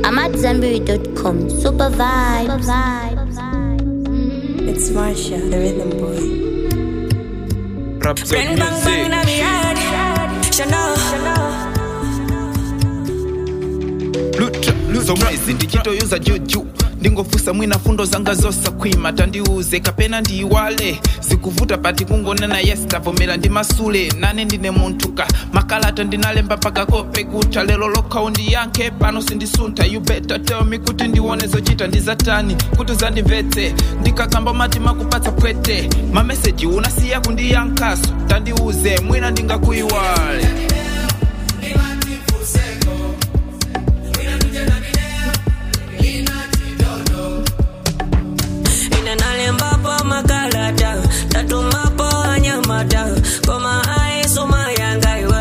AmadZanbury.com. Super vibes. It's Marsha, the rhythm boy. Rap Bang bang bang in music. my head. Chanel. Lucha, lucha mwezi ndichitoyuza juju ndingofusa mwina fundo zanga zosa kwima tandiuze kapena ndiyiwale zikuvuta pati kungonena yes tavomera ndi masule nane ndine munthuka makalata ndinalemba pakakope kuta lero lokhawo ndiyankhe pano sindisuntha you better tell me kuti ndione zochita ndizatani kuti uzandimvetse ndikakamba mati makupatsa pwete mameseji unasiya kundiyankhaso tandiuze mwina ndingakuyiwale Inalembapo makalata tatumapo anyamata koma aisoma yangaiwe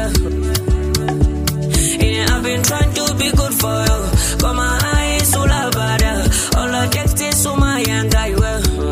Ine I've been trying to be good for you koma aisulabada all I text is suma yangaiwe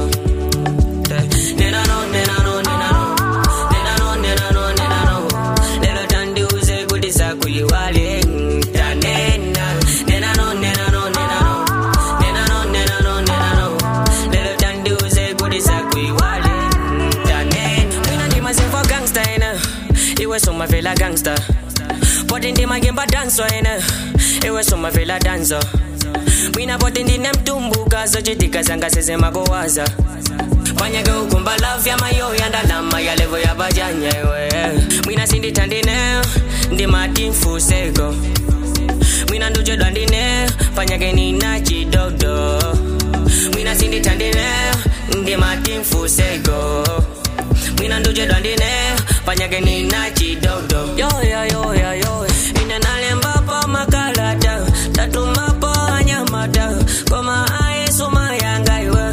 Nena no nena no nena no nena no nena no nena no lelo tandiuze kuti sakuyiwale tanena nena no nena no nena no nena no nena no nena no lelo tandiuze kuti sakuyiwale tanena mina ndimaziva gangsta ina iwe somavela gangsta poti ndimagemba danso ina iwe somavela danso mina poti ndine mtumbuka zochitika zanga sezemakowaza panyake ukumba love ya mayo ya ndalama ya levo ya bajanya iwe mwina sindithandine ndimati mfuseko mwina nduchedwa ndine panyake nina chidodo mwina sindithandine ndimati mfuseko mwina nduchedwa ndine panyake nina chidodo yoya yoya yoya ine nalembapo makalata tatumapo anyamata koma aisuma yangaiwe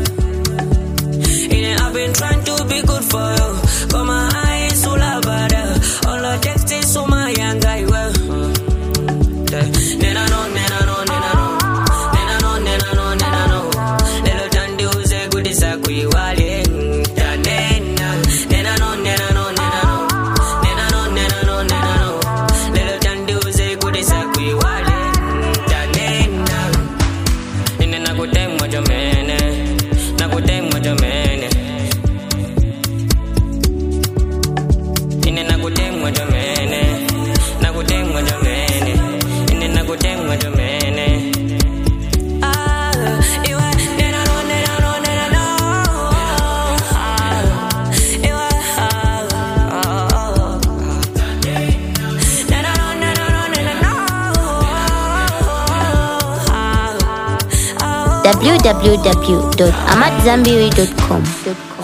Ine I've been trying to be good for you koma aisulabada all I text is suma yangaiwe Nena no, nena no, nena no. Nena no, nena no, nena no. Lelo tandiuze kuti sakuyiwale. Tanena. Nena no, nena no, nena no. Nena no, nena no, nena no. Lelo tandiuze kuti sakuyiwale. Tanena. Ine nakutemwa jomene. Nakutemwa jomene. Ine nakutemwa jomene. Nakutemwa jomene. Ine nakutemwa jomene. Ah, iwe nena no, nena no, nena no. Ah, iwe, ah, ah. Nena no, nena no, nena no. Ah, ah. www.amadzanbury.com.